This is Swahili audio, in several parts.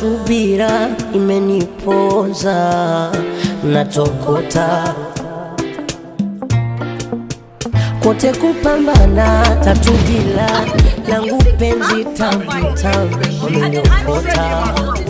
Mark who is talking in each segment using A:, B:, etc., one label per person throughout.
A: subira imeniponza, natokota kote kupambana, tatu bila langu penzi tamu tamu wameniokota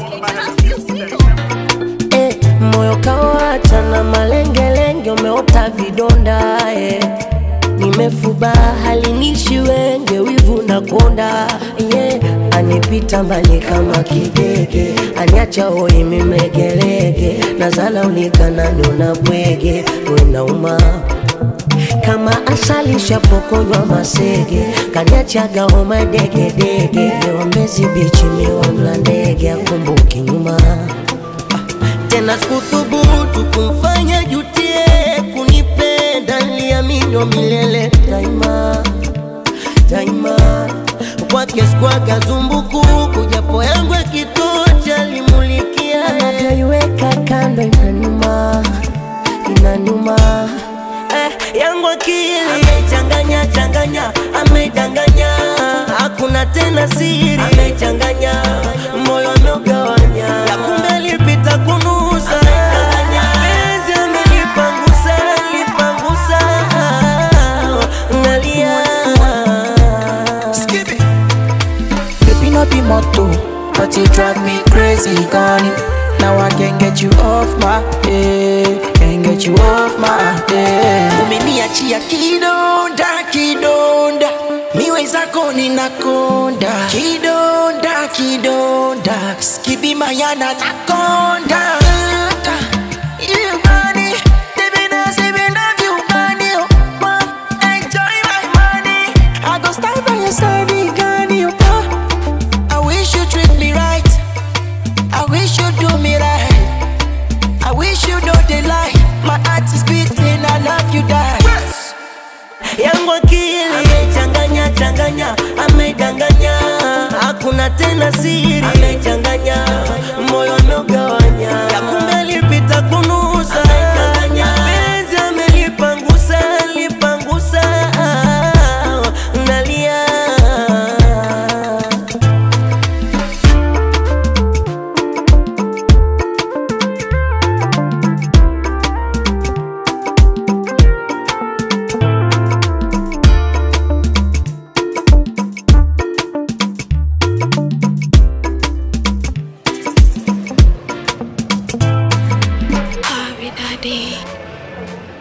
A: eh, moyo kawacha na malengelenge, umeota vidonda eh. Nimefuba halinishi wenge, wivu na konda yeah. Anipita mbali kama kidege, aniacha hoi mimegelege, nazala ulikanani unabwege, wenauma kama asali shapokonywa masege, kaniachaga homa degedege, lewambezi bichi miwa mla ndege, akumbuki nyuma tena sikuthubutu kumfanya jutie kunipenda, niliamini milele daima daima, kwake sikwaga zumbukuku, japo yangu yakitocha limulikia, anavyoiweka kando inanuma inanuma eh, yangu akili amechanganya changanya, amedanganya, hakuna tena siri, amechanganya moyo ameugawanya, ya kumbe alipita kunusa, penzi amelipangusa, lipangusa, nalia
B: Skip it. Baby, no be motto, but you drive me crazy, gone. Now I can't get you off my head, can't get you off my head. Umeniachia kidonda, kidonda, miwe zako ninakonda, kidonda, kidonda, skibi mayana nakonda. You money, baby, now say we love you, money, oh, man, enjoy my money. I go stand by your side, Gani, oh, man. I wish you treat me right. I wish you do me right. I wish you know the lie. My heart is beating. I love you, die.
A: yangu akili amechanganya changanya, amedanganya, hakuna tena siri, amechanganya moyo ameugawanya, ya kumbe alipita kunusa, penzi amelipangusa, lipangusa, nalia
C: Abi Daddy.